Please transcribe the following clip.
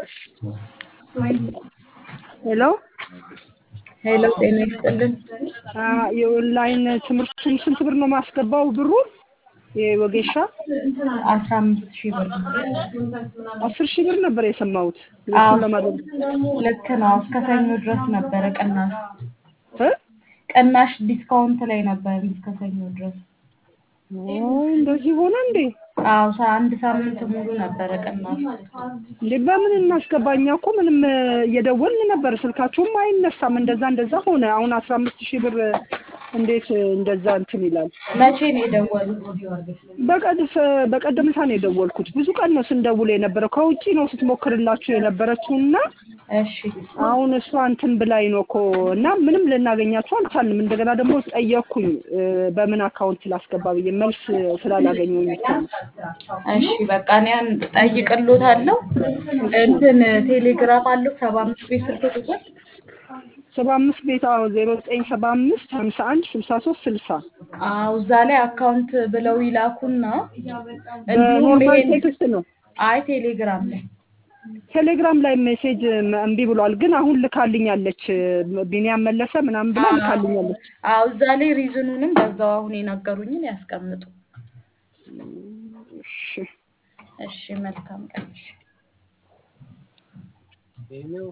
ሄሎ ሄሎ ጤና ይስጥልን። የኦንላይን ትምህርቱን ስንት ብር ነው ማስገባው? ብሩ የወጌሻ አስራ አምስት ሺህ ብር አስር ሺህ ብር ነበር የሰማሁት። አዎ፣ እሱን ለማድረግ ልክ ነው። እስከ ሰኞ ድረስ ነበረ ቅናሽ እ? ቅናሽ ዲስካውንት ላይ ነበር እስከ ሰኞ ድረስ። ኦ፣ እንደዚህ ሆነ እንዴ? አዎ ሳ- አንድ ሳምንት ሙሉ ነበረ ቅናሽ። እንዴ በምን እናስገባ? እኛ እኮ ምንም እ፣ እየደወልን ነበር፣ ስልካችሁም አይነሳም። እንደዛ እንደዛ ሆነ። አሁን አስራ አምስት ሺህ ብር እ፣ እንዴት እ፣ እንደዛ እንትን ይላል? መቼ ነው የደወሉት? በቀድፍ በቀደምታ ነው የደወልኩት። ብዙ ቀን ነው ስንደውል የነበረው። ከውጪ ነው ስትሞክርላችሁ የነበረችው እና እሺ አሁን እሷ እንትን ብላኝ ነው እኮ እና ምንም ልናገኛችሁ አልቻልንም። እንደገና ደግሞ ጠየቅኩኝ እ፣ በምን አካውንት ላስገባ ብዬ መልስ ስላላገኘሁኝ ብቻ ነው። እሺ በቃ እኔ ያን ጠይቅሎታለሁ። እንትን ቴሌግራም አለው ሰባ አምስት ቤት ስልክ ቁጥር ሰባ አምስት ቤት አዎ ዜሮ ዘጠኝ ሰባ አምስት ሀምሳ አንድ ስልሳ ሶስት ስልሳ አዎ እዛ ላይ አካውንት ብለው ይላኩና እንዲሁም በኖርማል ይሄን ቴክስት ነው። አይ ቴሌግራም ላይ ቴሌግራም ላይ ሜሴጅ እምቢ ብሏል፣ ግን አሁን ልካልኛለች። ቢኒያም መለሰ ምናምን ብላ አዎ ልካልኛለች። አዎ እዛ ላይ ሪዝኑንም በዛው አሁን የነገሩኝን ያስቀምጡ። እሺ እሺ መልካም ቀን። እሺ